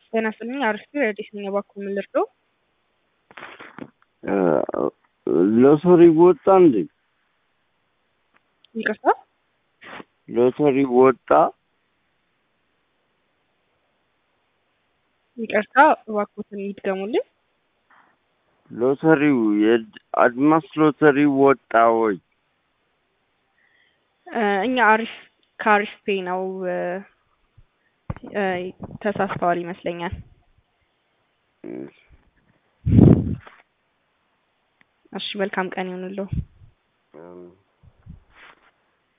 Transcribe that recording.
ጤና ይስጥልኝ አሪፍ ረዲስ ነኝ እባክዎ ምን ልርዳዎ? ሎተሪ ወጣ እንዴ? ይቅርታ ሎተሪ ወጣ? ይቅርታ እባክዎትን ይድገሙልኝ። ሎተሪው የአድማስ ሎተሪ ወጣ ወይ? እ እኛ አሪፍ ከአሪፍ ፔይ ነው እ እ ተሳስተዋል ይመስለኛል። እሺ መልካም ቀን ይሁንልዎ። አሜን።